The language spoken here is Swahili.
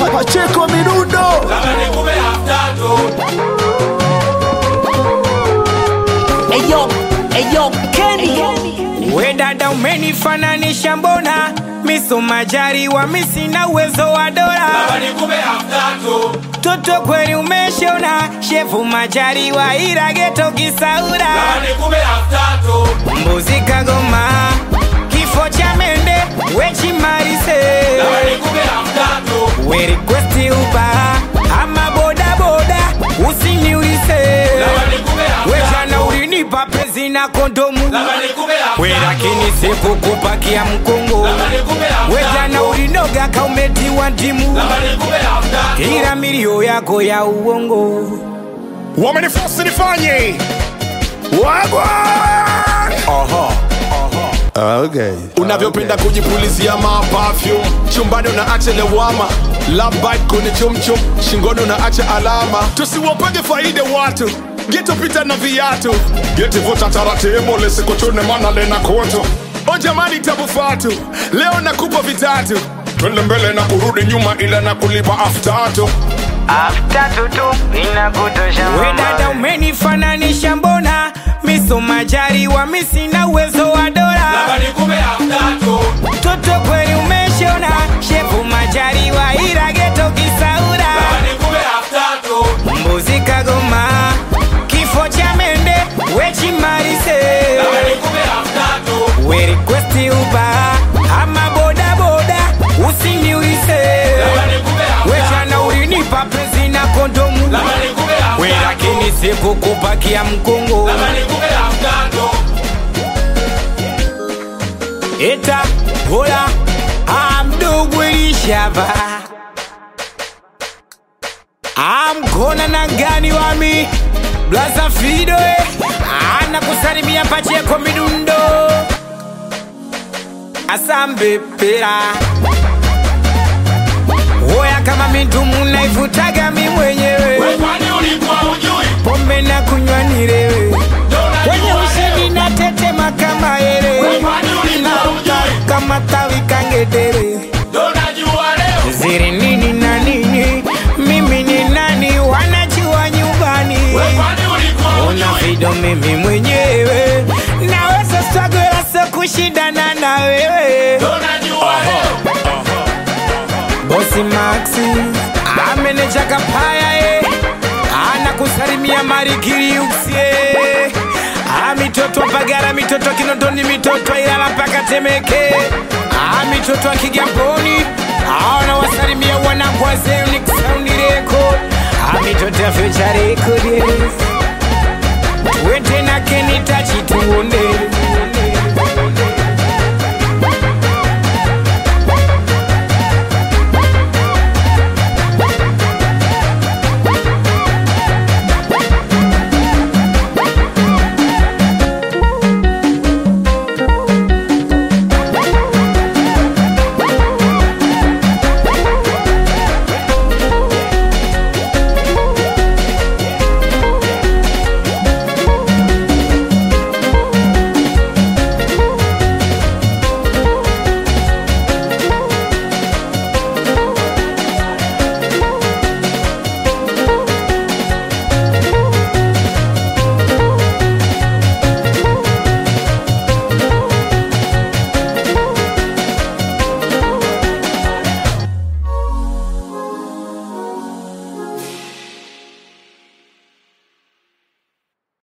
Pacheko Midundo Eyo, eyo, Kenny. We dada umenifananisha mbona miso majariwa misina uwezo wa dola toto kweli umeshona shefu majariwa ila geto kisaura mbuzi kagoma kifo cha mende wechimarise we requesti uba ama bodaboda usiniulize wejana ulinipa pezi na kondomu we lakini sikukupakia mkongo wejana ulinoga kaumetiwa ndimu ila milio yako ya uongo wamenifosi nifanye wagwa okay. unavyopenda kujipulizia mapafyum chumbani unaacha lewama labit kwenye chumchum shingoni unaacha alama tusiwapage faida watu getopita na viatu getivuta taratibu lisikuchune mana lena kutu o jamani tabu fatu leo nakupa vitatu twende mbele na kurudi nyuma ila na kulipa aftatu we dada umenifananisha mbona miso majariwa misina uwezo wa dola toto kweli umeshona shefu majariwa ila geto kisaura mbuzi kagoma kifo cha mende wechimarise we requesti uba ama bodaboda usiniulize wechana ulinipa pezi na kondomu we lakini sikukupakia mkongo eta hola amdogo elishava amkona na gani wami blaza fido eh. ana kusalimia pacheko midundo asambepera oya kama mindumu naivutaga mi mwenyewe pombe na kunywa nirewe kwenye ushindi na tetema kama ere naruka kama tawi kangedere ziri nini na nini mimi ni nani wanajua nyumbani una vido mimi mwenyewe naweza struggle so kushindana na wewe bosi maxi ameneja kapaya e anakusalimia marikiriuksie amitoto pagara mitoto kinondoni mitoto ilala mpaka temeke amitoto akigamboni aanawasalimia wanakwazeniksaundireko amitoto ya future record twende na kenitachi